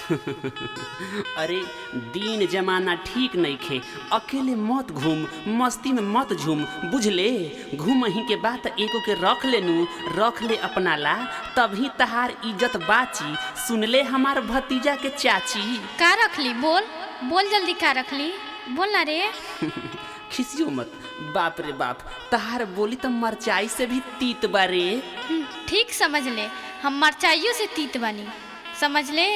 अरे दीन जमाना ठीक नइखे अकेले मत घूम मस्ती में मत झूम बुझले घूम ही के बात एगो के रख लेनू रख ले अपना ला तभी तहार इज्जत बाची सुनले हमार भतीजा के चाची का रखली बोल बोल जल्दी का रखली बोल ना रे खिसियो मत बाप रे बाप तहार बोली तो मरचाई से भी तीत बारे हम्म, ठीक समझ ले हम मरचाइयों से तीत बनी समझ ले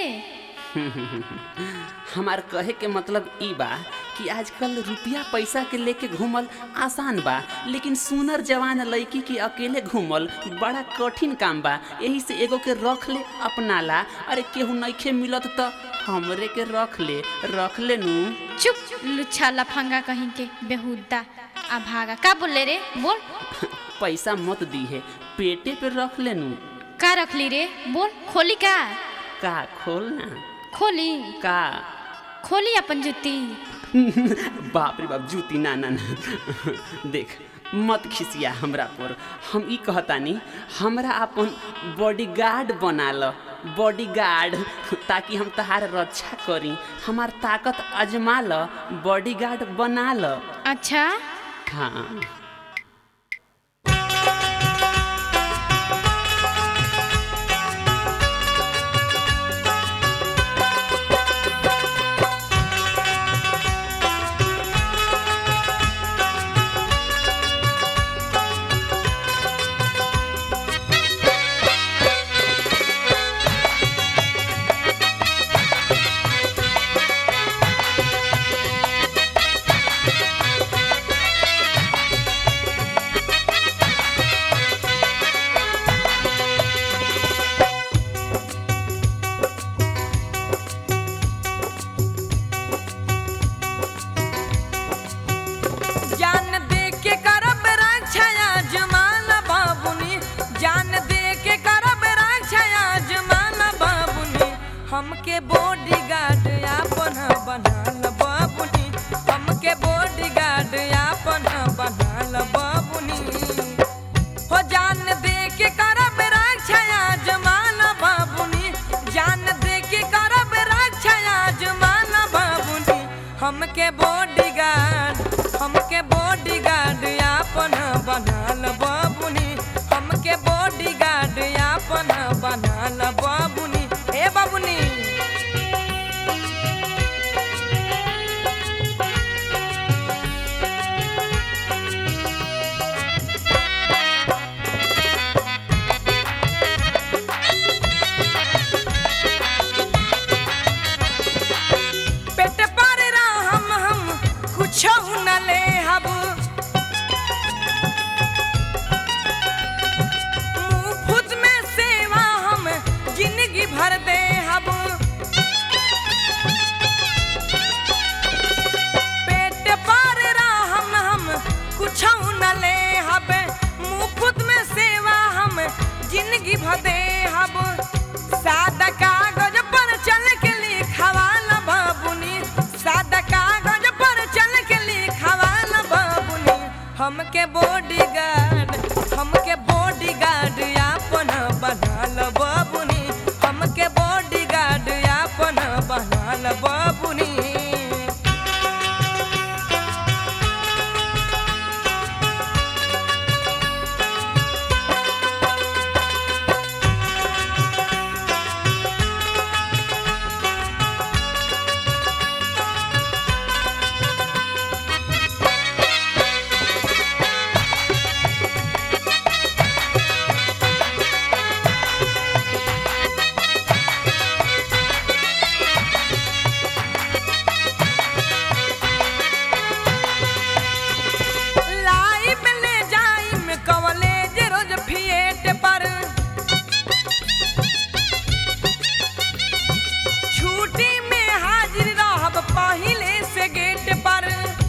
हमार कहे के मतलब ई बा कि आजकल रुपया पैसा के लेके घूमल आसान बा लेकिन सुनर जवान लड़की के अकेले घूमल बड़ा कठिन काम बा यही से एगो के रख ले अपना ला अरे केहू नइखे मिलत त हमरे के रख ले रख ले नू चुप लुच्छा लफंगा कहीं के बेहुदा आ भागा का बोल ले रे बोल पैसा मत दी है पेटे पे रख ले नू का रखली रे बोल खोली का का खोल ना खोली का खोली अपन जुती बाप रे बाप जूती ना ना ना देख मत खिसिया हमरा पर हम ई कहतानी हमरा अपन बॉडीगार्ड बना ल बॉडीगार्ड ताकि हम तहार रक्षा करी हमार ताकत अजमा ल बॉडीगार्ड बना ल अच्छा हाँ जान दे के करब रक्षा जमाना बाबुनी जान दे के करब रक्षा जमाना बाबुनी हमके बॉडीगार्ड आपन बनाल बाबुनी हमके बॉडीगार्ड आपन बनाल बाबुनी हो जान दे के करब रक्षा जमाना बाबुनी जान दे के करब रक्षा जमाना बाबुनी हमके बॉडीगार्ड हमके बॉडीगार्ड आपन बनाल बाबुनी हमके बॉडीगार्ड आपन बनाल बाबुनी ए बाबुनी पेट पर हम हम कुछ न ले हब मुफ्त में सेवा हम जिंदगी भर दे हब पेट पर हम हम कुछ न ले हब मुफ्त में सेवा हम जिंदगी भर दे हब सादा कागज पर चल के लिखवाला बाबुनी सादा कागज पर चल के लिखवाला बाबुनी हमके बॉडीगार्ड हमके बॉडीगार्ड आपन बनाल बाबुनी हमके बॉडीगार्ड आपन बनाल बाबुनी लाइफ ले जाई में कॉलेज रोज फिएट पर छुट्टी में हाजिर रहब पहिले से गेट पर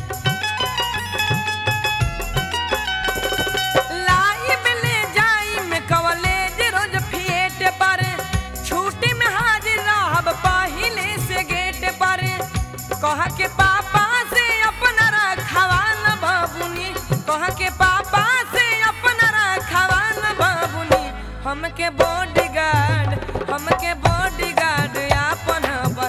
लाइफ ले जाई में कॉलेज रोज फिएट पर छुट्टी में हाजिर रहब पहिले से गेट पर कह के पापा से अपना रखवाल बाबुनी कह के पापा से अपना रखवाल बाबुनी हमके बॉडीगार्ड हमके बॉडीगार्ड आपन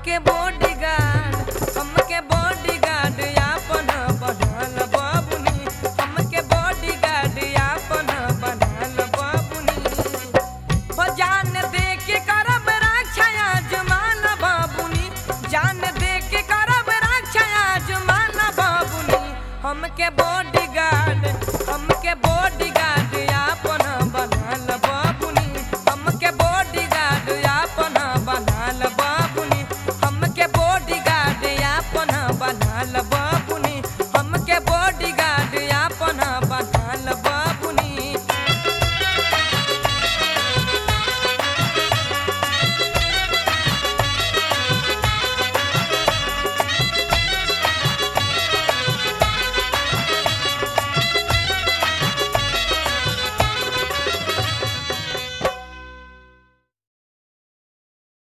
के बोर्ड